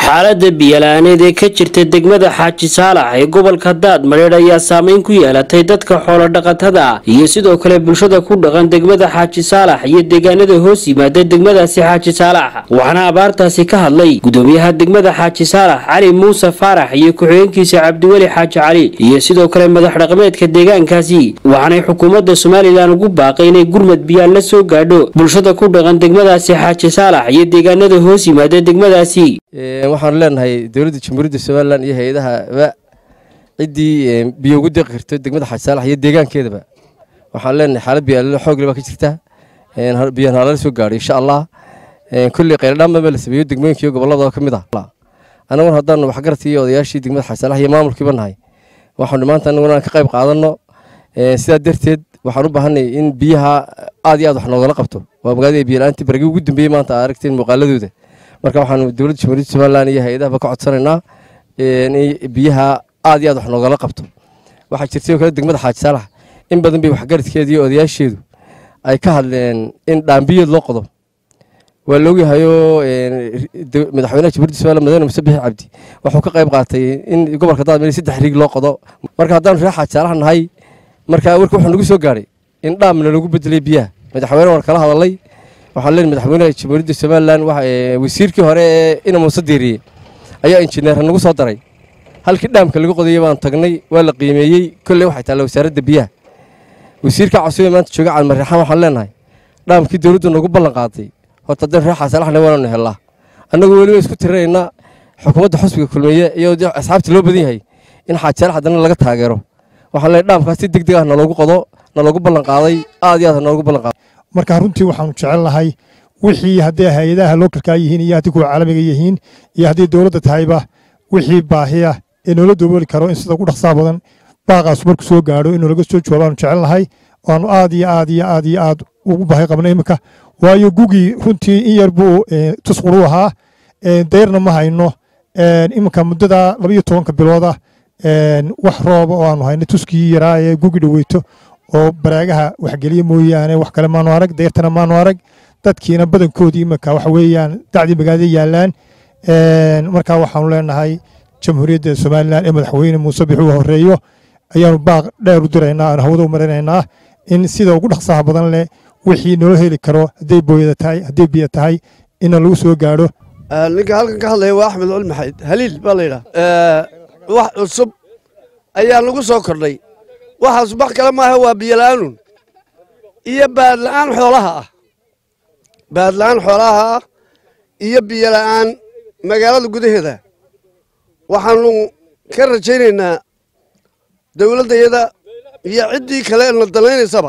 xaalada biyala'aaneed ee ka jirta degmada xaaji saalax ee gobolka daad madheedh ayaa saameyn ku yeelatay dadka xoolodhaqatada iyo sidoo kale bulshada ku dhaqan degmada xaaji saalax iyo deegaanada hoos yimaada degmadaasi xaaji saalax waxaana abaartaasi ka hadlay gudoomiyaha degmada xaaji saalax cali muuse faarax iyo ku-xigeenkiisa cabdiweli xaaji cali iyo sidoo kale madax dhaqameedka deegaankaasi waxaanay xukuumadda somalilan ugu baaqay inay gurmad biyaal la soo gaadho bulshada ku dhaqan degmadaasi xaaji saalax iyo deegaanada hoos yimaada degmadaasi waxaanu leenahay dowladda jamhuuriyadda somalilan iyo hay-adahaba ciddii biyo ugu deeqi karto degmada xaaji saalax iyo deegaankeedaba waxaan leenahay xaalad biyo xoogle baa ka jirta biyahan halala soo gaadho insha allah kolley qayladhaanba la sameeyo degmooyinka iyo gobolada ka mid ah annaguna haddaanu waxgaradkii iyo odayaashii degmada xaaji saalax iyo maamulkiiba nahay waxaanu maanta annaguna ka qayb qaadanno sidaa darteed waxaan u baahanay in biyaha aad iyo aad wax noogala qabto waa magaalada biyala-aantii baragii ugu dambeeyey maanta aa aragteen muuqaaladooda marka waxaanu dowladda jamhuuriyadda somalilan iyo hay-adahaba ka codsanaynaa in biyaha aad iyo aad wax noogala qabto waxaa jirtay oo kale degmada xaaji saalax in badan bay waxgaradkeeda iyo odayaasheedu ay ka hadleen in dhaambiyeed loo qodo waa laogyahayoo madaxweynaha jamhuuriyadda somalilan madaxweyne muse bixi cabdi wuxuu ka qayb qaatay in gobolka daadmeel saddex riig loo qodo marka haddaanu reer xaaji saalax nahay marka warka wuxuu nagu soo gaadhay in dhaamna lagu bedelay biyaha madaxweyne waan kala hadalay waxaan leenahay madaxweynaha jamhuuriyadda somalilan wasiirkii hore ee ina muuse diiriyey ayaa injineer nagu soo daray halkii dhaamka lagu qodayay baan tagnay waa la qiimeeyey kolley waxay taalla wasaaradda biyaha wasiirka cusube maanta jooga calmarreexaan waxaan leenahay dhaamkii dowladdu nagu ballan qaaday horta haddeen reer xaasalaxna waananu helnaa annagu weliba isku tirinaynaa xukuumadda xusbiga kulmeeye iyo asxaabta loo badan yahay in xaajisalax haddana laga taageero waxaan leenahay dhaamkaas si deg deg ah naloogu qodo naloogu ballan qaaday aad iyo aad naloogu ballan qaaday marka runtii waxaanu jecelnahay wixii hadday hay-adaha lookalkaa yihiin iyo haddii kuwa caalamiga yihiin iyo haddii dowladda tahayba wixii baahiya ee noola dobooli karo in sida ugu dhaqsaa badan baaqaasu marku soo gaadho inuu laga soo jawaabaanu jecelnahay waanu aad iyo aad iyo aad iyo aad ugu baahi qabna iminka waayo gugii runtii in yar buu tusquru ahaa dayrna ma hayno iminka muddada labaiyo tobanka bilooda wax rooba oo aanu hayno tuskii yaraa ee gugi dhaweyto oo baraagaha waxgeliya mooyaane wax kale maanu arag deyrtana maanu arag dadkiina badankoodii iminka waxa weeyaan dacdii magaalada yaalaan marka waxaanu leenahay jamhuuriyadda somalilan ee madaxweyne muuse bixuu horeeyo ayaanu baaq dheer u diraynaa aan hawada u marinaynaa in sida ugu dhaqsaha badan leh wixii noo heli karo hadday booyada tahay hadday biyo tahay ina lagu soo gaadho ninka halkan ka hadlaya waa axmed culi maxayd haliil baa la yidhaha wax cusub ayaa nagu soo kordhay waxaas wax kale maaha waa biyola'aanun iyo baadla'aan xoolaha ah baadla'aan xoolaha ah iyo biyola'aan magaalada gudaheeda waxaanu ka rajaynaynaa dawladdayada iyo ciddii kale na dalaynaysaba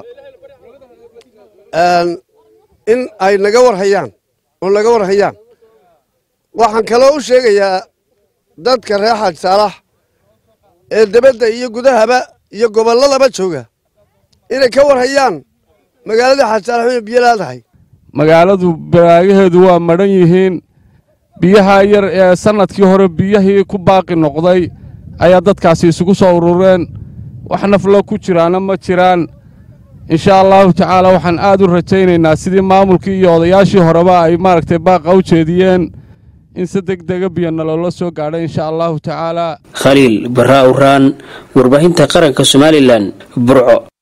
in ay naga war hayaan oo naga war hayaan waxaan kaloo u sheegayaa dadka reer xaaji saalax ee debadda iyo gudahaba iyo gobolladaba jooga inay ka war hayaan magaalada xaaji saalax inay biyo laadahay magaaladu baraagaheedu waa madhan yihiin biyaha yar ee sannadkii hore biyihii ku baaqi noqday ayaa dadkaasi isugu soo urureen wax naflo ku jiraana ma jiraan inshaa allahu tacaala waxaan aad u rajaynaynaa sidii maamulkii iyo odayaashii horeba ay maaragtay baaqa u jeediyeen in si deg dega biyana loola soo gaadho inshaa allahu tacaalaa khaliil barraa uraan warbaahinta qaranka somalilan burco